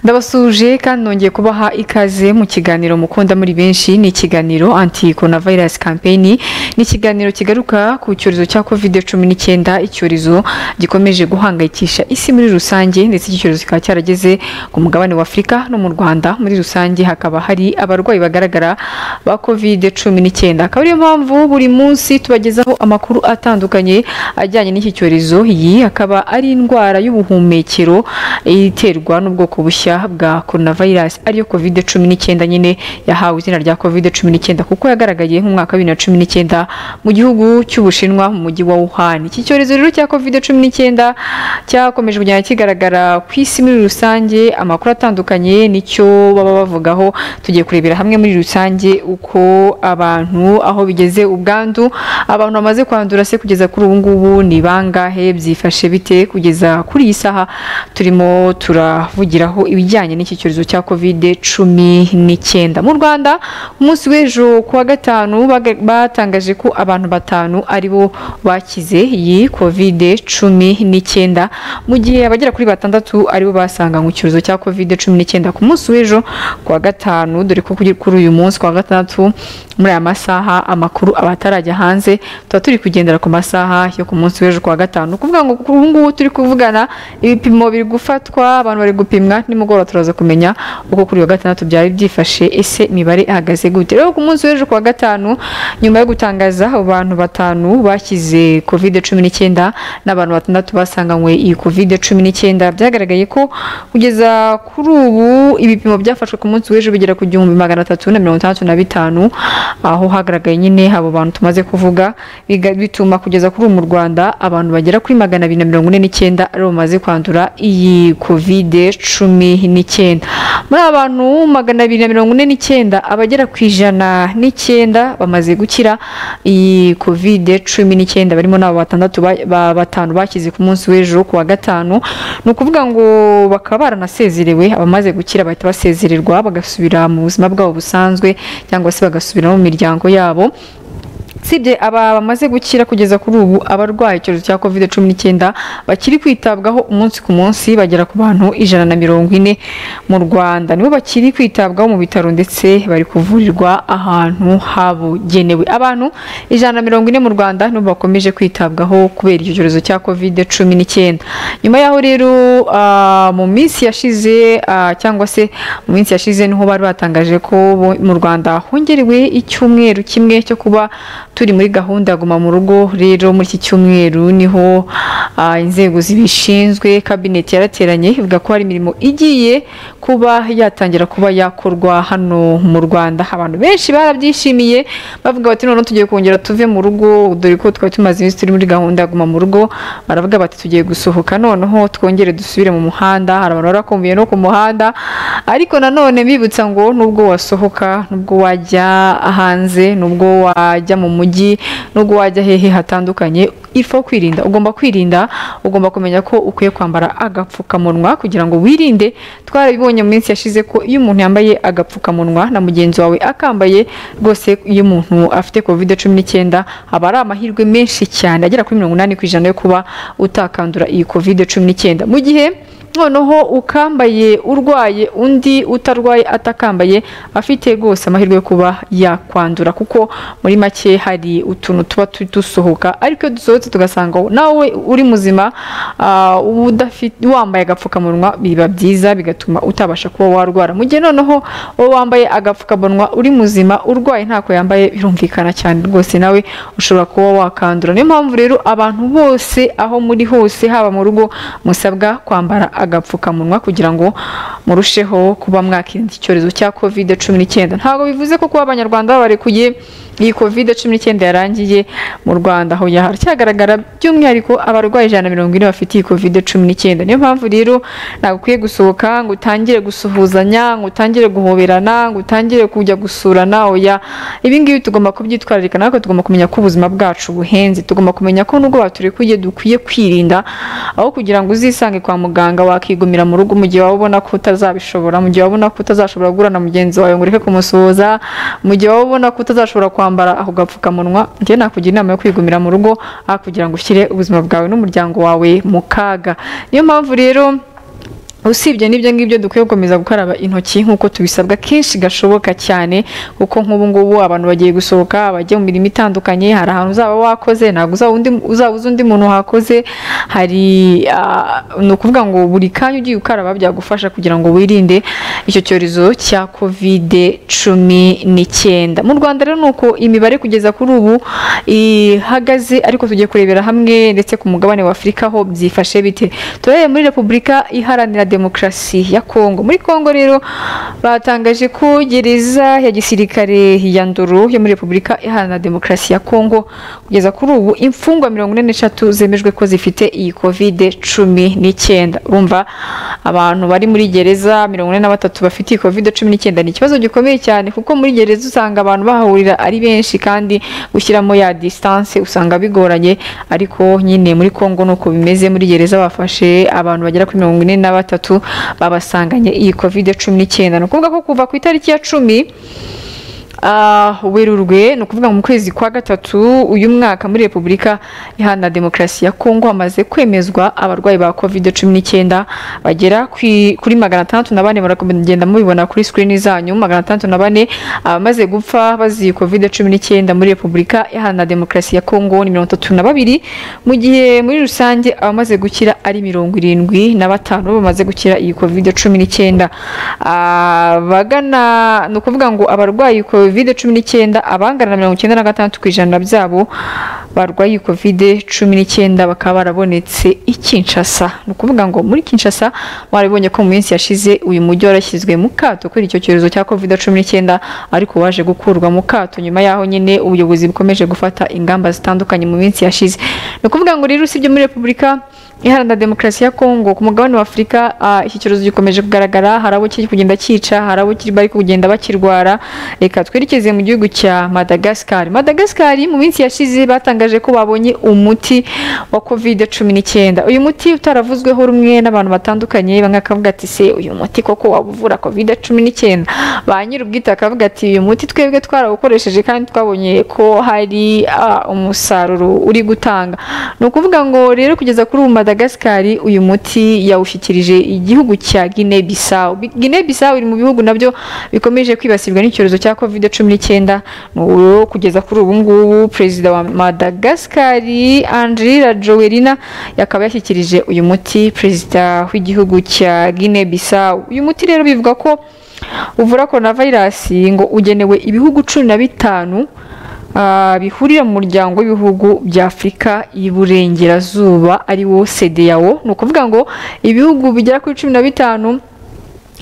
ndabasuhuje kandi nongeye kubaha ikaze mu kiganiro mukunda muri benshi ni ikiganiro anti coronavirus campaign ni ikiganiro kigaruka ku cyorezo cya covid cumi n'icyenda icyorezo gikomeje guhangayikisha isi muri rusange ndetse iki cyorezo kikaba cyarageze ku mugabane wa afurika no mu rwanda muri rusange hakaba hari abarwayi bagaragara ba covid cumi n'icyenda akaba ariyo mpamvu buri munsi tubagezaho amakuru atandukanye ajyanye n'iki cyorezo iyi akaba ari indwara y'ubuhumekero iterwa n'ubwoko bushya bwa coronavirus ariyo covid cumi n'icyenda nyine yahawe izina rya covid cumi n'icyenda kuko yagaragaye mu mwaka wa bibiri na cumi n'icyenda mu gihugu cy'ubushinwa mu mujyi wa Wuhan iki cyorezo rero cya covid cumi n'icyenda cyakomeje kugenda kigaragara ku isi muri rusange amakuru atandukanye nicyo baba bavugaho tugiye kurebera hamwe muri rusange uko abantu aho bigeze ubwandu abantu bamaze kwandura se kugeza kuri ubu ngubu ni bangahe byifashe bite kugeza kuri iyi saha turimo turavugiraho ibijyanye n'iki cyorezo cya kovide cumi n'icyenda mu rwanda ku munsi w'ejo ku wa gatanu baga- batangaje ko abantu batanu aribo bakize iyi kovide cumi n'icyenda mu gihe abagera kuri batandatu aribo basanganywe icyorezo cya kovide cumi n'icyenda ku munsi w'ejo ku wa gatanu dore ko kuri kuri uyu munsi ku wa gatandatu muri aya masaha amakuru aba atarajya hanze tuba turi kugendera ku masaha yo ku munsi w'ejo ku wa gatanu ni ukuvuga ngo kuri ubu ngubu turi kuvugana ibipimo biri gufatwa abantu bari gupimwa nimugoroba turaza kumenya uko kuri uyu wa gatandatu byari byifashe ese imibare ihagaze gute rero ku munsi w'ejo ku wa gatanu nyuma yo gutangaza abo bantu batanu bakize covid cumi n'icyenda n'abantu batandatu basanganywe iyi covid cumi n'icyenda byagaragaye ko kugeza kuri ubu ibipimo byafashwe ku munsi w'ejo bigera ku gihumbi magana atatu na mirongo itandatu na bitanu aho hagaragaye nyine abo bantu tumaze kuvuga biga- bituma kugeza kuri ubu mu rwanda abantu bagera kuri magana abiri na mirongo ine n'icyenda aribo bamaze kwandura iyi covid cumi n'icyenda muri aba bantu magana abiri na mirongo ine n'icyenda abagera ku ijana n'icyenda bamaze gukira iyi covid cumi n'icyenda barimo n'abo batandatu ba- ba batanu bakize ku munsi w'ejo ku wa gatanu ni ukuvuga ngo bakaba baranasezerewe abamaze gukira bahita basezererwa bagasubira mu buzima bwabo busanzwe cyangwa se bagasubira mu miryango yabo usibye aba bamaze gukira kugeza kuri ubu abarwaye icyorezo cya covid cumi n'icyenda bakiri kwitabwaho umunsi ku munsi bagera ku bantu ijana na mirongo ine mu rwanda nibo bakiri kwitabwaho mu bitaro ndetse bari kuvurirwa ahantu habugenewe abantu ijana na mirongo ine mu rwanda nibo bakomeje kwitabwaho kubera icyo cyorezo cya covid cumi n'icyenda nyuma yaho rero ah, mu minsi yashize ah, cyangwa se mu minsi yashize niho bari batangaje ko bo- mu rwanda hongerewe icyumweru kimwe cyo kuba turi muri gahunda ya guma mu rugo rero muri iki cyumweru niho ah, inzego zibishinzwe kabineti yarateranye ivuga ko hari imirimo igiye kuba yatangira kuba yakorwa hano mu rwanda abantu benshi barabyishimiye bavuga bati noneho tugiye kongera tuve mu rugo dore ko twari tumaze iminsi turi muri gahunda ya guma mu rugo baravuga bati tugiye gusohoka noneho twongere dusubire mu muhanda hari abantu barakumbuye no ku muhanda ariko nanone bibutsa ngo nubwo wasohoka nubwo wajya hanze nubwo wajya mu mujyi nubwo wajya hehe hatandukanye ifo kwirinda ugomba kwirinda ugomba kumenya ko ukwiye kwambara agapfukamunwa kugira ngo wirinde twarabibonye mu minsi yashize ko iyo umuntu yambaye agapfukamunwa na mugenzi wawe akambaye rwose iyo umuntu afite covid cumi n'icyenda haba ari amahirwe menshi cyane agera kuri mirongo inani ku ijana yo kuba utakandura iyi covid cumi n'icyenda mu gihe noneho ukambaye urwaye undi utarwaye atakambaye afite rwose amahirwe yo kuba yakwandura kuko muri make hari utuntu tuba tu- dusohoka ariko iyo dusohotse tugasanga nawe uri muzima ah, uba udafi- wambaye agapfukamunwa biba byiza bigatuma utabasha kuba warwara mu gihe noneho wowe wambaye agapfukamunwa uri muzima urwaye ntako yambaye birumvikana cyane rwose nawe ushobora kuba wakandura niyo mpamvu rero abantu bose aho muri hose haba mu rugo musabwa kwambara agapfukamunwa kugira ngo murusheho kuba mwakirinda icyorezo cya covid cumi n'icyenda ntabwo bivuze ko kuba abanyarwanda babarekuye iyi covid cumi n'icyenda yarangiye mu rwanda aho haracyagaragara by'umwihariko abarwayi ijana na mirongo ine bafite iyi covid cumi n'icyenda niyo mpamvu rero ntabwo ukwiye gusohoka ngo utangire gusuhuzanya ngo utangire guhoberana ngo utangire kujya gusurana oya ibi ngibi tugomba kubyitwararika natwe tugomba kumenya ko ubuzima bwacu buhenze tugomba kumenya ko nubwo baturekuye dukwiye kwirinda aho kugira ngo uzisange kwa muganga wakigumira mu rugo mu gihe waba ubona ko utazabishobora mu gihe waba ubona ko utazashobora guhura na mugenzi wawe ngo ureke kumusuhuza mu gihe waba ubona ko utazashobora kwambara ako gapfukamunwa njye nakugira inama yo kwigumira mu rugo aho kugira ngo ushyire ubuzima bwawe n'umuryango wawe mu kaga niyo mpamvu rero usibye n'ibyo ngibyo dukwiye gukomeza gukaraba intoki nk'uko tubisabwa kenshi gashoboka cyane kuko nk'ubu ngubu abantu bagiye gusohoka bajya mu mirimo itandukanye hari ahantu uzaba wakoze ntabwo uzaba undi uzabuze undi muntu wakoze hari ah, ni ukuvuga ngo buri kanya ugiye ukaraba byagufasha kugira ngo wirinde icyo cyorezo cya kovide cumi n'icyenda mu rwanda rero ni uko imibare kugeza kuri ubu ihagaze ariko tugiye kurebera hamwe ndetse ku mugabane wa afurika ho byifashe bite turebe muri repubulika iharanira demokarasi ya kongo muri kongo rero batangaje ko gereza ya gisirikare ya ndoro yo muri repubulika iharanira demokarasi ya kongo kugeza kuri ubu imfungwa mirongo ine n'eshatu zemejwe ko zifite iyi kovide cumi n'icyenda urumva abantu bari muri gereza mirongo ine na batatu bafite iyi kovide cumi n'icyenda ni ikibazo gikomeye cyane kuko muri gereza usanga abantu bahahurira ari benshi kandi gushyiramo ya distance usanga bigoranye ariko nyine muri kongo nuko bimeze muri gereza bafashe abantu bagera kuri mirongo ine na batatu babasanganye iyi kovide cumi n'icyenda ni ukuvuga ko kuva ku itariki ya cumi Ah, werurwe ni ukuvuga mu kwezi kwa gatatu uyu mwaka muri repubulika iharanira demokarasi ya kongo hamaze kwemezwa abarwayi ba covid cumi n'icyenda bagera kwi- kuri magana atandatu na bane muragenda mubibona kuri sikirini zanyu magana atandatu na bane abamaze gupfa baziye covid cumi n'icyenda muri repubulika iharanira demokarasi ya kongo ni mirongo itatu na babiri mu gihe muri rusange abamaze gukira ari mirongo irindwi na batanu bamaze gukira iyi covid cumi n'icyenda abagana ni ukuvuga ngo abarwayi covid cumi n'icyenda abangana na mirongo icyenda na gatandatu ku ijana byabo barwaye covid cumi n'icyenda bakaba barabonetse i Kinshasa ni ukuvuga ngo muri Kinshasa warabonye ko mu minsi yashize uyu mujyi warashyizwe mu kato kuri icyo cyorezo cya covid cumi n'icyenda ariko waje gukurwa mu kato nyuma yaho nyine ubuyobozi bukomeje gufata ingamba zitandukanye mu minsi yashize ni ukuvuga ngo rero usibye muri repubulika iharanira demokarasi ya kongo ku mugabane wa afurika ah, iki cyorezo gikomeje kugaragara hari abo kiri kugenda cyica hari abo kiri- bari kugenda bakirwara reka twerekeze mu gihugu cya madagascar madagascar mu minsi yashize batangaje ko babonye umuti wa covid cumi n'icyenda uyu muti utaravuzweho rumwe n'abantu batandukanye bamwe akavuga ati se uyu muti koko waba uvura covid cumi n'icyenda ba nyir'ubwite akavuga ati uyu muti twebwe twarawukoresheje kandi twabonye ko hari ah, umusaruro uri gutanga ni ukuvuga ngo rero kugeza kuri ubu madagascar uyu muti yawushyikirije igihugu cya guinea bissau Bi- guinea bissau iri mu bihugu nabyo bikomeje kwibasirwa n'icyorezo cya covid cumi n'icyenda n'ubu kugeza kuri ubu ngubu perezida wa madagascar angelina jowerina yakaba yashyikirije uyu muti perezida w'igihugu cya guinea bissau uyu muti rero bivuga ko uvura coronavirus ngo ugenewe ibihugu cumi na bitanu ah, bihurira mu muryango w'ibihugu bya afurika y'iburengerazuba ari wo sedeyawo ni ukuvuga ngo ibihugu bigera kuri cumi na bitanu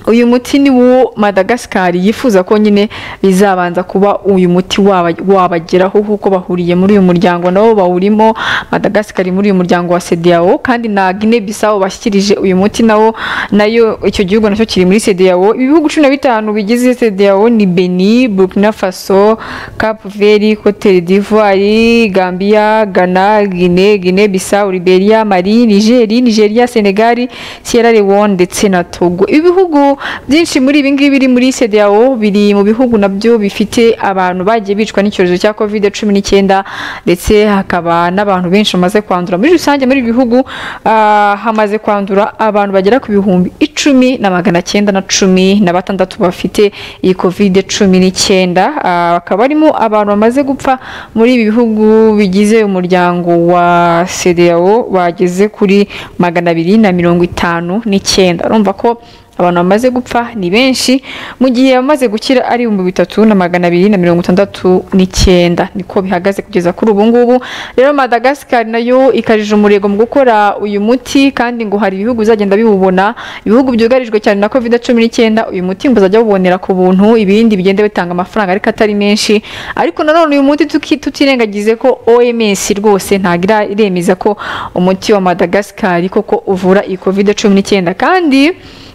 uyu muti ni wo madagascar yifuza ko nyine bizabanza kuba uyu muti waba- wabageraho kuko bahuriye muri uyu muryango nabo bawurimo madagascar muri uyu muryango wa sedeyawo kandi na guinea bissau bashyikirije uyu muti nawo nayo icyo gihugu nacyo kiri muri sedeyawo ibihugu cumi na bitanu bigize sedeyawo ni beni burkina faso cap veri cote d'ivoire gambia ghana guinea guinea bissau liberia mali nigeri nigeria senegal sierra leone ndetse na togo ibihugu byinshi muri ibi ngibi biri muri CEDEAO biri mu bihugu nabyo bifite abantu bagiye bicwa n'icyorezo cya covid cumi n'icyenda ndetse hakaba n'abantu benshi bamaze kwandura muri rusange muri ibi bihugu ah, hamaze kwandura abantu bagera ku bihumbi icumi na magana cyenda na cumi na batandatu bafite iyi covid cumi n'icyenda Ah, bakaba barimo abantu bamaze gupfa muri ibi bihugu bigize umuryango wa CEDEAO bageze kuri magana abiri na mirongo itanu n'icyenda urumva ko abantu bamaze gupfa ni benshi mu gihe abamaze gukira ari ibihumbi bitatu na magana abiri na mirongo itandatu n'icyenda niko bihagaze kugeza kuri ubu ngubu rero madagascar nayo ikarije umurego mu gukora uyu muti kandi ngo hari ibihugu bizagenda biwubona ibihugu byugarijwe cyane na covid cumi n'icyenda uyu muti ngo uzajya bubonera ku buntu ibindi bigenda bitanga amafaranga ariko atari menshi ariko nanone uyu muti tuki- tutirengagize ko oms rwose ntabwo ira- iremeza ko umuti wa madagascar koko uvura iyi covid cumi n'icyenda kandi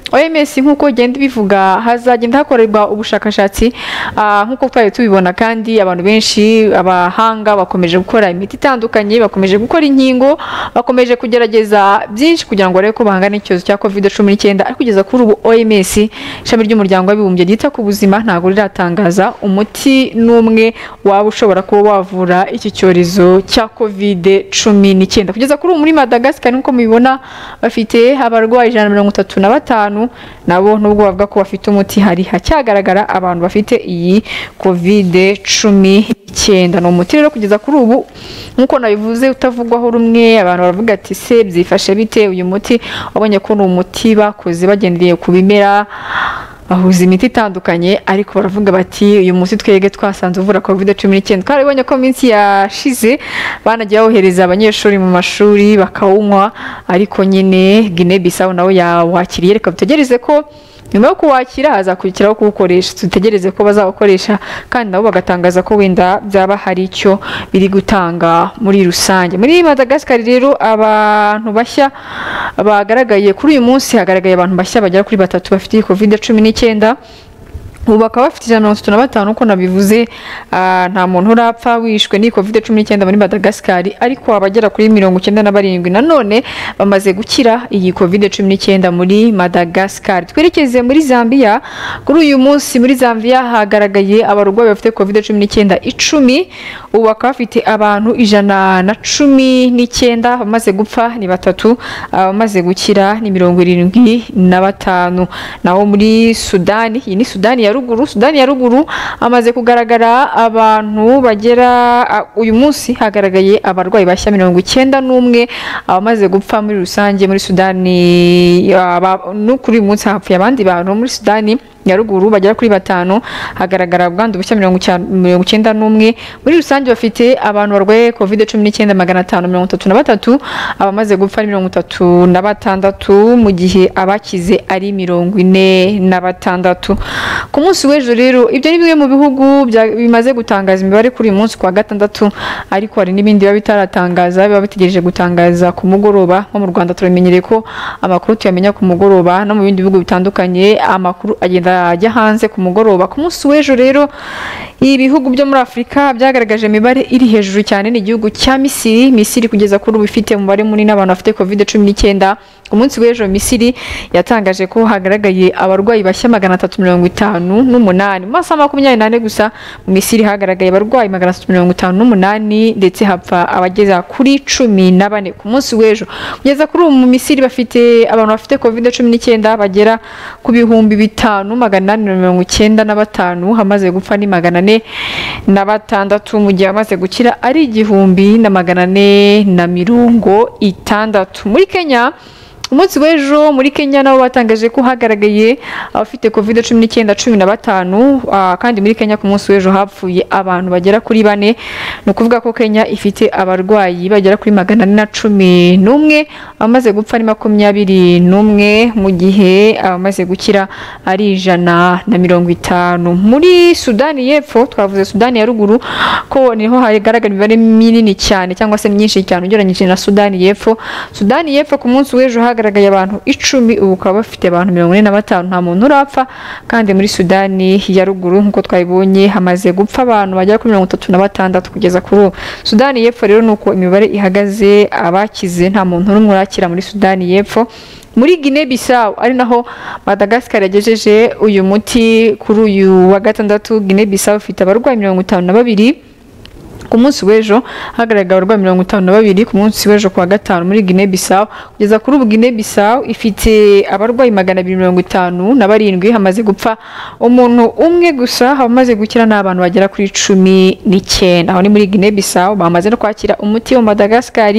OMS nk'uko igenda ibivuga hazagenda hakorerwa ubushakashatsi ah, nk'uko twari tubibona kandi abantu benshi abahanga bakomeje gukora imiti itandukanye bakomeje gukora inkingo bakomeje kugerageza byinshi kugira ngo barebe ko bahangana n'icyorezo cya covid cumi n'icyenda ariko kugeza kuri ubu OMS ishami ry'umuryango w'abibumbye ryita ku buzima ntabwo riratangaza umuti n'umwe waba ushobora kuba wavura iki cyorezo cya covid cumi n'icyenda kugeza kuri ubu muri Madagascar nk'uko mubibona bafite abarwayi ijana na mirongo itatu na batanu nabo nubwo bavuga ko bafite umuti hari hacyagaragara abantu bafite iyi covid cumi n'icyenda ni umuti rero kugeza kuri ubu nk'uko nabivuze utavugwaho rumwe abantu baravuga ati se byifashe bite uyu muti wabonye ko ni umuti bakoze bagendeye ku bimera bahuza imiti itandukanye ariko baravuga bati uyu munsi twebwe twasanze uvura covid cumi n'icyenda twarabonye ko minsi yashize banagiye bawohereza abanyeshuri mu mashuri bakawunywa ariko nyine gine bisawu nawe yawakiriye reka dutegereze ko nyuma yo kuwakira hazakurikiraho kuwukoresha dutegereze ko bazawukoresha kandi nabo bagatangaza ko wenda byaba hari icyo biri gutanga muri rusange muri Madagascar rero abantu bashya bagaragaye kuri uyu munsi hagaragaye abantu bashya bagera kuri batatu bafite iyi covid cumi n'icyenda ubu bakaba bafite ijana na mirongo itatu na batanu uko nabivuze ah, nta muntu urapfa wishwe n'iyi kovide cumi n'icyenda muri madagascari ariko abagera kuri mirongo icyenda na barindwi nanone bamaze gukira iyi kovide cumi n'icyenda muri madagascari twerekeze muri zambia kuri uyu munsi muri zambia hagaragaye abarwayi bafite kovide cumi n'icyenda icumi ubu bakaba bafite abantu ijana na cumi n'icyenda abamaze gupfa ni batatu abamaze gukira ni mirongo irindwi na batanu naho muri sudani iyi ni sudani ya ruguru sudani ya ruguru hamaze kugaragara abantu bagera a- uyu munsi hagaragaye abarwayi bashya mirongo icyenda n'umwe abamaze gupfa muri rusange muri sudani aba- no kuri uyu munsi hapfuye abandi bantu muri sudani ya ruguru bagera kuri batanu hagaragara ubwandu bushya mirongo icyenda- mirongo icyenda n'umwe muri rusange bafite abantu barwaye covid cumi n'icyenda magana atanu mirongo itatu na batatu abamaze gupfa ni mirongo itatu na batandatu mu gihe abakize ari mirongo ine na batandatu ku munsi w'ejo rero ibyo ni bimwe mu bihugu bya- bimaze gutangaza imibare kuri uyu munsi ku wa gatandatu ariko hari n'ibindi biba bitaratangaza biba bitegereje gutangaza ku mugoroba nko mu rwanda turamenyereye ko amakuru tuyamenya ku mugoroba no mu bindi bihugu bitandukanye amakuru agenda ajya hanze ku mugoroba ku munsi w'ejo rero ibihugu byo muri afurika byagaragaje imibare iri hejuru cyane ni igihugu cya misiri misiri kugeza kuri ubu ifite umubare munini w'abantu bafite covid cumi n'icyenda ku munsi w'ejo misiri yatangaje ko hagaragaye abarwayi bashya magana atatu mirongo itanu n'umunani mu masaha makumyabiri n'ane gusa mu misiri hagaragaye abarwayi magana atatu mirongo itanu n'umunani ndetse hapfa abageza kuri cumi na bane ku munsi w'ejo kugeza kuri ubu mu misiri bafite abantu bafite covid cumi n'icyenda bagera ku bihumbi bitanu magana inani na mirongo icyenda na batanu hamaze gupfa ni magana ane na batandatu mu gihe amaze gukira ari igihumbi na magana ane na mirongo itandatu muri kenya umunsi w'ejo muri kenya nabo batangaje ko hagaragaye abafite covid cumi n'icyenda cumi na batanu ah, kandi muri kenya ku munsi w'ejo hapfuye abantu bagera kuri bane ni ukuvuga ko kenya ifite abarwayi bagera kuri magana ane na cumi n'umwe abamaze gupfa ni makumyabiri n'umwe mu gihe abamaze gukira ari ijana na mirongo itanu muri sudani y'epfo twavuze sudani ya ruguru ko niho hagaragara imibare minini cyane cyangwa se myinshi cyane ugereranyije na sudani y'epfo sudani y'epfo ku munsi w'ejo hagaragaye abantu icumi ubu bakaba bafite abantu mirongo ine na batanu nta muntu urapfa kandi muri sudani ya ruguru nk'uko twabibonye hamaze gupfa abantu bagera kuri mirongo itatu na batandatu kugeza kuri ubu sudani y'epfo rero ni uko imibare ihagaze abakize nta muntu n'umwe urakira muri sudani y'epfo muri Guinea Bissau ari naho Madagascar yagejeje uyu muti kuri uyu wa gatandatu Guinea Bissau ifite abarwayi mirongo itanu na babiri ku munsi w'ejo hagaragaye abarwayi mirongo itanu na babiri ku munsi w'ejo ku wa gatanu muri Guinea Bissau kugeza kuri ubu Guinea Bissau ifite abarwayi magana abiri mirongo itanu na barindwi hamaze gupfa umuntu umwe gusa hamaze gukira ni abantu bagera kuri cumi n'icyenda aho ni muri Guinea Bissau bamaze no kwakira umuti wa Madagascar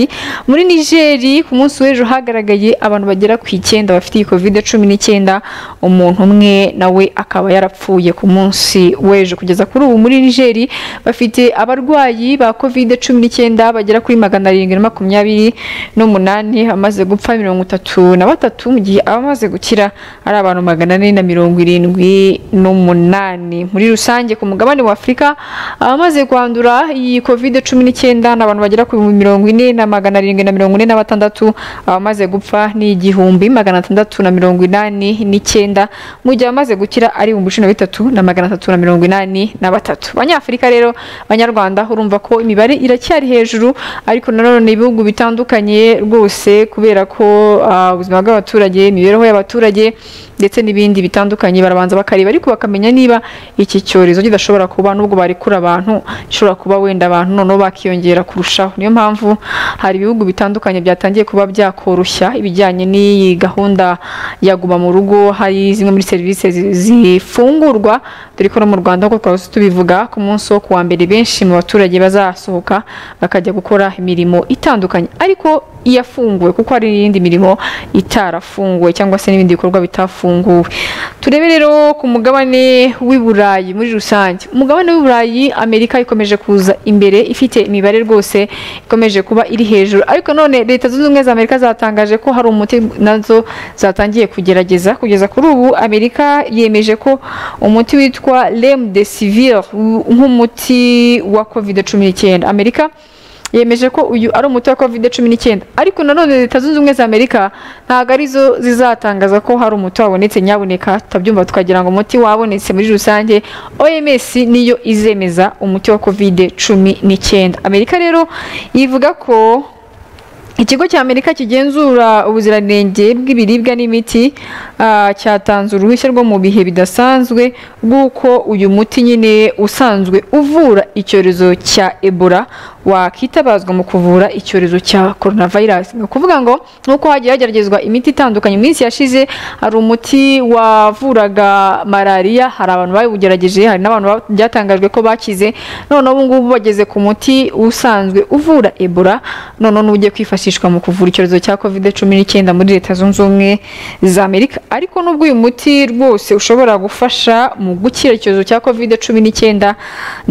muri Nigeri ku munsi w'ejo hagaragaye abantu bagera ku icyenda bafite iyi covid cumi n'icyenda umuntu umwe nawe akaba yarapfuye ku munsi w'ejo kugeza kuri ubu muri Nigeri bafite abarwayi abarwayi ba covid cumi n'icyenda bagera kuri magana arindwi na makumyabiri n'umunani amaze gupfa mirongo itatu na batatu mu gihe abamaze gukira ari abantu magana ane na mirongo irindwi n'umunani muri rusange ku mugabane wa afurika abamaze kwandura iyi covid cumi n'icyenda ni abantu bagera ku bihumbi mirongo ine na magana arindwi na mirongo ine na batandatu abamaze gupfa ni igihumbi magana atandatu na mirongo inani n'icyenda mu gihe abamaze gukira ari ibihumbi cumi na bitatu na magana atatu na mirongo inani na batatu abanyafurika rero banyarwanda urumva ko imibare iracyari hejuru ariko nanone ibihugu bitandukanye rwose kubera ko ah, ubuzima bw'abaturage imibereho y'abaturage ndetse n'ibindi bitandukanye barabanza bakareba ariko bakamenya niba iki cyorezo kidashobora kuba nubwo barekura abantu gishobora kuba wenda abantu noneho bakiyongera kurushaho niyo mpamvu hari ibihugu bitandukanye byatangiye kuba byakoroshya ibijyanye n'iyi gahunda ya guma mu rugo hari zimwe muri serivisi zi- zifungurwa dore ko no mu Rwanda nk'uko twahise tubivuga ku munsi wo kuwa mbere benshi mu baturage bazasohoka bakajya gukora imirimo itandukanye ariko iyafunguwe kuko hari n'iyindi mirimo itarafunguwe cyangwa se n'ibindi bikorwa bitafunguwe turebe rero ku mugabane w'i Burayi muri rusange umugabane w'i Burayi Amerika ikomeje kuza imbere ifite imibare rwose ikomeje kuba iri hejuru ariko none leta zunze ubumwe za Amerika zatangaje ko hari umuti nazo zatangiye kugerageza kugeza kuri ubu Amerika yemeje ko umuti witwa Remdesivir nk'umuti wa covid cumi n'icyenda Amerika yemeje ko uyu ari umuti wa covid cumi n'icyenda ariko nanone leta zunze ubumwe za amerika ntabwo arizo zizatangaza ko hari umuti wabonetse nyaboneka tutabyumva tukagira ngo umuti wabonetse muri rusange oms niyo izemeza umuti wa covid cumi n'icyenda amerika rero ivuga ko Ikigo cya Amerika kigenzura ubuziranenge bw'ibiribwa n'imiti ah, cyatanze uruhushya rwo mu bihe bidasanzwe rw'uko uyu muti nyine usanzwe uvura icyorezo cya Ebola wakitabazwa mu kuvura icyorezo cya coronavirus. Ni ukuvuga ngo nk'uko hagiye hageragezwa imiti itandukanye mu minsi yashize hari umuti wavuraga malaria hari abantu bawugerageje hari n'abantu ba- byatangajwe ko bakize none ubu ngubu bageze ku muti usanzwe uvura Ebola none n'ugiye kwifashishwa mu kuvura icyorezo cya covid cumi n'icyenda muri leta zunze ubumwe za amerika ariko nubwo uyu muti rwose ushobora gufasha mu gukira icyorezo cya covid cumi n'icyenda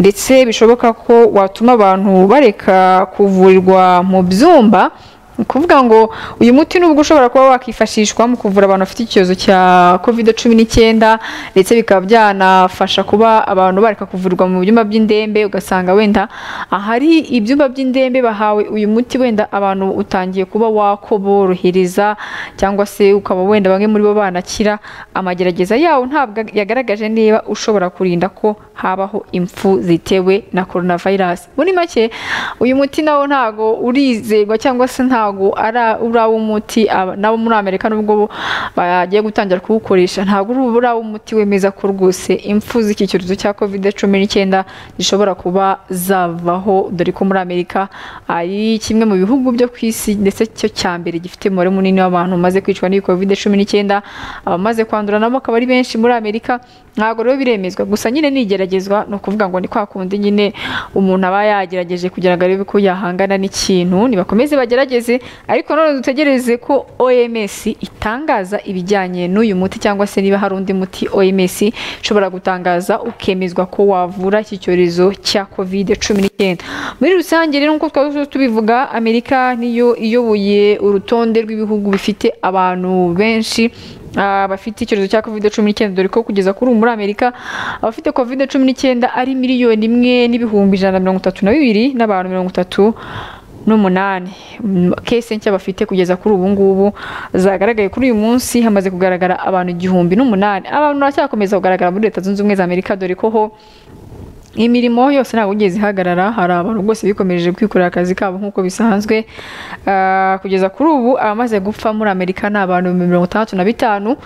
ndetse bishoboka ko watuma abantu bareka kuvurirwa mu byumba ni ukuvuga ngo uyu muti nubwo ushobora kuba wakifashishwa mu kuvura abantu bafite icyorezo cya covid cumi n'icyenda ndetse bikaba byanafasha kuba abantu bareka kuvurirwa mu byumba by'indembe ugasanga wenda ahari ibyumba by'indembe bahawe uyu muti wenda abantu utangiye kuba wakoborohereza cyangwa se ukaba wenda bamwe muri bo banakira amagerageza yawo ntabwo yagaragaje niba ushobora kurinda ko habaho impfu zitewe na coronavirus muri make uyu muti nawo ntago urizerwa cyangwa se ntago ari uraw'umuti nabo muri amerika nubwo bo bagiye gutangira kuwukoresha ntabwo uri uraw'umuti wemeza ko rwose impfu z'iki cyorezo cya covid cumi n'icyenda zishobora kuba zavaho dore ko muri amerika ari kimwe mu bihugu byo ku isi ndetse cyo cya mbere gifite umubare munini w'abantu bamaze kwicwa n'iyi covid cumi n'icyenda abamaze kwandura nabo akaba ari benshi muri amerika ntabwo rero biremezwa gusa nyine nigeragezwa ni ukuvuga ngo ni kwa kundi nyine umuntu aba yagerageje kugira ngo arebe ko yahangana n'ikintu nibakomeze bagerageze ariko none dutegereze ko OMS itangaza ibijyanye n'uyu muti cyangwa se niba hari undi muti OMS ishobora gutangaza ukemezwa ko wavura iki cyorezo cya covid cumi n'icyenda muri rusange rero nk'uko twari tubivuga amerika niyo iyoboye urutonde rw'ibihugu bifite abantu benshi ah, bafite icyorezo cya covid cumi n'icyenda dore ko kugeza kuri ubu muri amerika abafite covid cumi n'icyenda ari miliyoni imwe n'ibihumbi ijana na mirongo itatu na bibiri n'abantu mirongo itatu n'umunani Mm, kese nshya bafite kugeza kuri ubu ngubu zagaragaye kuri uyu munsi hamaze kugaragara abantu igihumbi n'umunani abantu baracyakomeza kugaragara muri leta zunze ubumwe za amerika dore ko ho imirimo yose ntabwo igeze ihagarara hari abantu rwose bikomeje kwikorera akazi kabo nk'uko bisanzwe Ah, kugeza kuri ubu abamaze gupfa muri amerika ni abantu ibihumbi mirongo itandatu na bitanu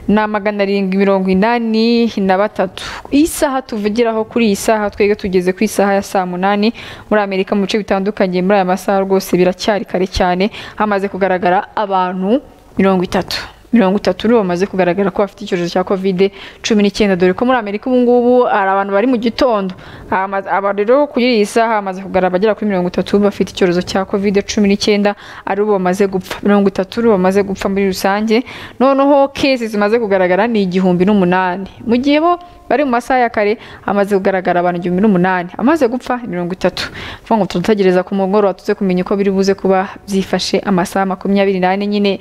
na magana arindwi mirongo inani na batatu iyi saha tuvugiraho kuri iyi saha twebwe tugeze ku isaha ya saa munani muri amerika mu bice bitandukanye muri aya masaha rwose biracyari kare cyane hamaze kugaragara abantu mirongo itatu mirongo itatu nibo bamaze kugaragara ko bafite icyorezo cya kovide cumi n'icyenda dore ko muri amerika ubu ngubu hari abantu bari mu gitondo Ahama- aba rero kuri iyi saha hamaze kugaragara abagera kuri mirongo itatu bafite icyorezo cya kovide cumi n'icyenda ari bo bamaze gupfa mirongo itatu ari bo bamaze gupfa muri rusange noneho kesi zimaze kugaragara ni igihumbi n'umunani mu gihe bo bari mu masaha ya kare hamaze kugaragara abantu igihumbi n'umunani amaze gupfa ni mirongo itatu vuga ngo tudutegereza ku mugoroba tuze kumenya uko biri buze kuba byifashe amasaha makumyabiri n'ane nyine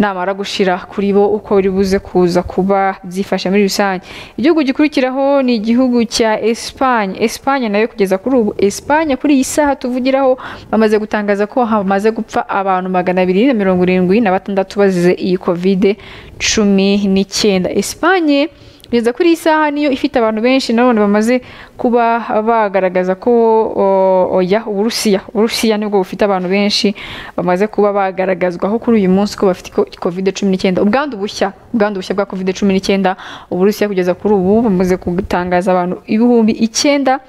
namara gushira kuri bo uko biri buze kuza kuba byifashe muri rusange igihugu gikurikiraho ni igihugu cya Espagne Espagne nayo kugeza kuri ubu Espagne kuri iyi saha tuvugiraho bamaze gutangaza ko hamaze gupfa abantu magana abiri na mirongo irindwi na batandatu bazize iyi kovide cumi n'icyenda Espagne kugeza kuri iyi saha niyo ifite abantu benshi nanone bamaze kuba bagaragaza ko o- oya uburusiya uburusiya nibwo bufite abantu benshi bamaze kuba bagaragazwaho kuri uyu munsi ko bafite ko- covid cumi n'icyenda ubwandu bushya ubwandu bushya bwa covid cumi n'icyenda uburusiya kugeza kuri ubu bamaze gutangaza abantu ibihumbi icyenda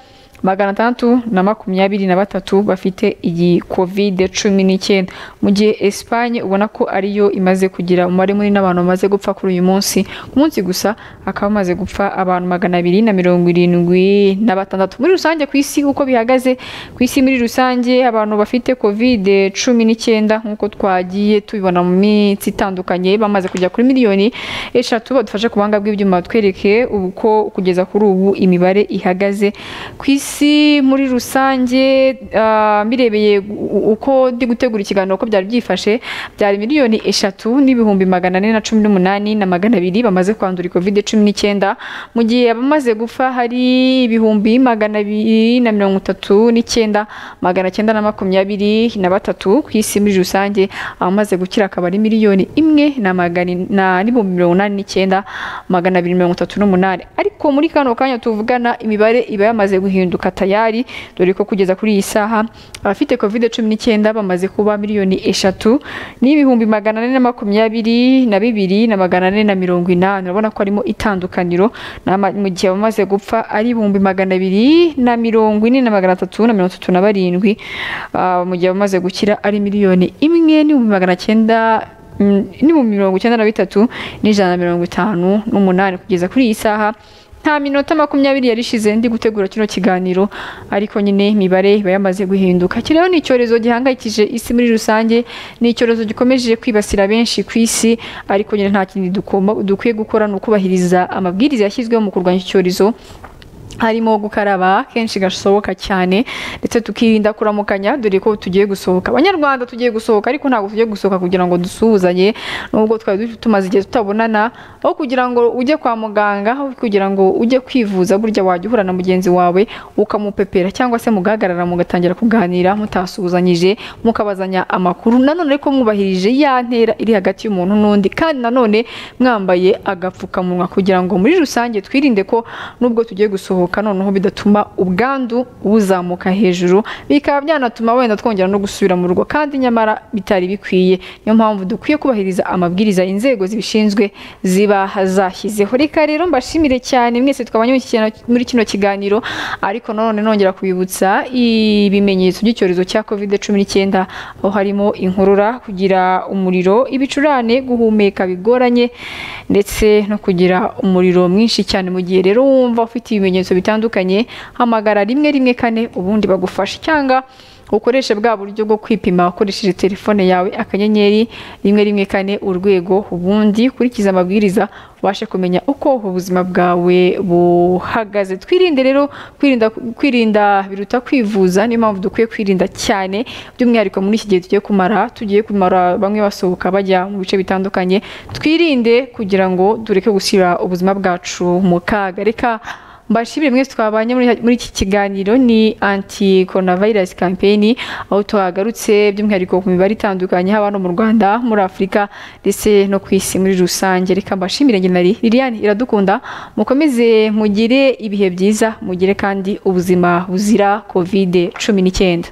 magana atandatu na makumyabiri na batatu bafite iyi covid cumi n'icyenda mu gihe Espagne ubona ko ariyo imaze kugira umubare munini w'abantu bamaze gupfa kuri uyu munsi ku munsi gusa hakaba hamaze gupfa abantu magana abiri na mirongo irindwi na batandatu muri rusange ku isi uko bihagaze ku isi muri rusange abantu bafite covid cumi n'icyenda nk'uko twagiye tubibona mu minsi itandukanye bamaze kujya kuri miliyoni eshatu badufashe ku buhanga bw'ibyuma batwereke uko kugeza kuri ubu imibare ihagaze ku isi muri rusange ah, mbirebeye u- uko ndi gutegura ikiganiro uko byari byifashe byari miliyoni eshatu n'ibihumbi magana ane na cumi n'umunani na magana abiri bamaze kwandura covid cumi n'icyenda mu gihe abamaze gupfa hari ibihumbi magana abiri na mirongo itatu n'icyenda magana cyenda na makumyabiri na batatu ku isi muri rusange abamaze gukira akaba ari miliyoni imwe na magana in- na n'ibihumbi mirongo inani n'icyenda magana abiri mirongo itatu n'umunani ariko muri kano kanya tuvugana imibare iba yamaze guhinduka tayari dore ko kugeza kuri iyi saha abafite covid cumi n'icyenda bamaze kuba miliyoni eshatu n'ibihumbi magana ane na makumyabiri na bibiri na magana ane na mirongo inani urabona ko harimo itandukaniro n'ama- mu gihe abamaze gupfa ari ibihumbi magana abiri na mirongo ine na magana atatu na mirongo itatu na barindwi Ah, mu gihe abamaze gukira ari miliyoni imwe n'ibihumbi magana cyenda mm, n'ibihumbi mirongo icyenda na bitatu n'ijana na mirongo itanu n'umunani kugeza kuri iyi saha nta minota makumyabiri yarishize ndi gutegura kino kiganiro ariko nyine imibare iba yamaze guhinduka iki rero ni icyorezo gihangayikije isi muri rusange ni icyorezo gikomeje kwibasira benshi ku isi ariko nyine nta kindi dukoma- dukwiye gukora ni ukubahiriza amabwiriza yashyizweho mu kurwanya iki cyorezo harimo gukaraba kenshi gashoboka cyane ndetse tukirinda kuramukanya dore ko tugiye gusohoka abanyarwanda tugiye gusohoka ariko ntabwo tugiye gusohoka kugira ngo dusuhuzanye nubwo twari du- tumaze igihe tutabonana aho kugira ngo ujye kwa muganga aho kugira ngo ujye kwivuza burya wajya uhura na mugenzi wawe ukamupepera cyangwa se mugahagarara mugatangira kuganira mutasuhuzanyije mukabazanya amakuru nanone ariko mwubahirije ya ntera iri hagati y'umuntu n'undi kandi nanone mwambaye agapfukamunwa kugira ngo muri rusange twirinde ko nubwo tugiye gusohoka noneho bidatuma ubwandu buzamuka hejuru bikaba byanatuma wenda twongera no gusubira mu rugo kandi nyamara bitari bikwiye niyo mpamvu dukwiye kubahiriza amabwiriza inzego zibishinzwe ziba zashyizeho reka rero mbashimire cyane mwese twabanye muri iki kigano- muri kino kiganiro ariko nanone nongera kubibutsa ibimenyetso by'icyorezo cya covid cumi n'icyenda aho harimo inkorora kugira umuriro ibicurane guhumeka bigoranye ndetse no kugira umuriro mwinshi cyane mu gihe rero wumva ufite ibimenyetso bitandukanye hamagara rimwe rimwe kane ubundi bagufashe cyangwa ukoreshe bwa buryo bwo kwipima ukoresheje telefone yawe akanyenyeri rimwe rimwe kane urwego ubundi ukurikize amabwiriza ubashe kumenya uko ubuzima bwawe buhagaze twirinde rero kwirinda kwirinda biruta kwivuza niyo mpamvu dukwiye kwirinda cyane by'umwihariko muri iki gihe tugiye kumara tugiye kumara bamwe basohoka bajya mu bice bitandukanye twirinde kugira ngo dureke gushyira ubuzima bwacu mu kaga reka mbashimire mwese twabanye muri, muri iki kiganiro ni anti coronavirus campaign aho twagarutse by'umwihariko ku mibare itandukanye haba hano mu Rwanda muri Afurika ndetse no ku isi muri rusange reka mbashimire njye nari Liliane iradukunda mukomeze mugire ibihe byiza mugire kandi ubuzima buzira covid cumi n'icyenda